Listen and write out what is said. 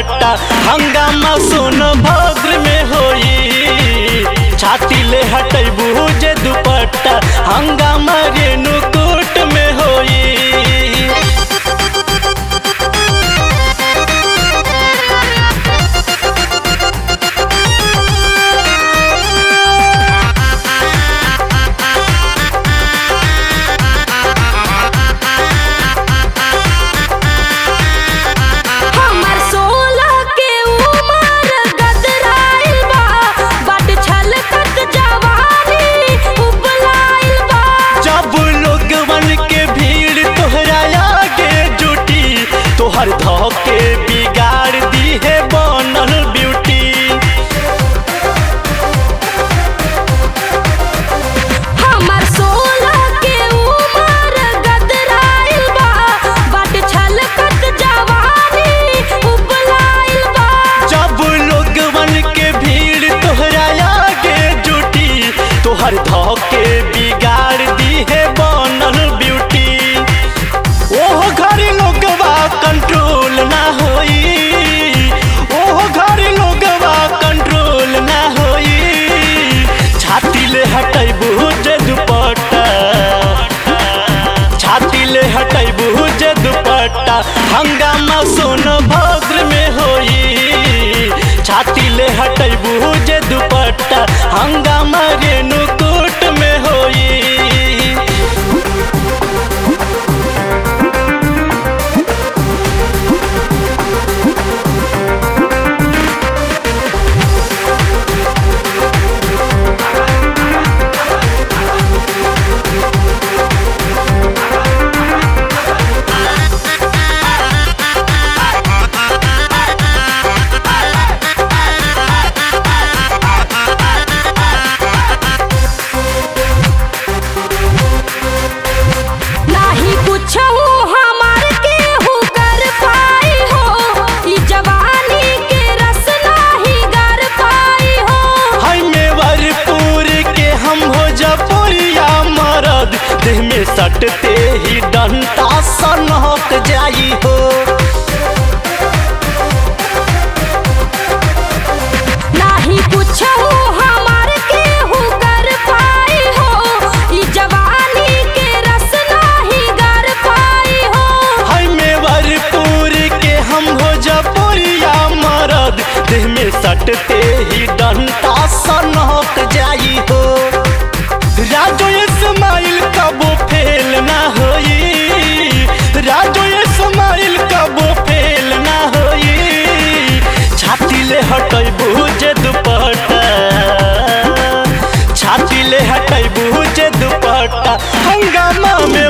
दुपट्टा हंगामा सोन भद्र में होई छाती ले हटैबू जे दुपट्टा हंगामा रेणुकूट में होई हमर सोलह के उमर गदराइल बा बड छलकत जवानी उबलाइल बा जब लोगवन के भीड़ तोहरा आगे जुटी तोहर धोके बिगाड़ दी है बनल ब्यूटी हमर सोलह के उमर गदराइल बा बड छलकत जवानी उबलाइल बा जब लोगवन के भीड़ तोहरा आगे जुटी तोहर धोके बिगाड़ दी है बनल ब्यूटी ओह घर लोगवा कंट्रोल ना होई ओह घर लोगवा कंट्रोल ना होई छाती ले हटैबू जे दुपट्टा छाती ले हटैबू जे दुपट्टा हंगामा सोन भद्र में होई छाती ले हटैबू जे दुपट्टा हंगामा रेणुकूट में होई नाही कुछ हमार के हु कर पाई हो ई जवानी के रस नाही गर पाई हो हाय मेवरपुर के हम हो जपुरिया मरद देह में सटते ही डंटा सनक जाई हो नाही कुछ हमार के हु कर पाई हो ई जवानी के रस नाही गर पाई हो हाय मेवरपुर के हम हो जपुरिया मरद देह में सटते ही डंटा सनक जाई हो राजो इस्माइल कबो फेल ना होई राजो इस्माइल कबो फेल ना होई छाती ले हटैबू जे दुपट्टा छाती ले हटैबू जे दुपट्टा हंगामा में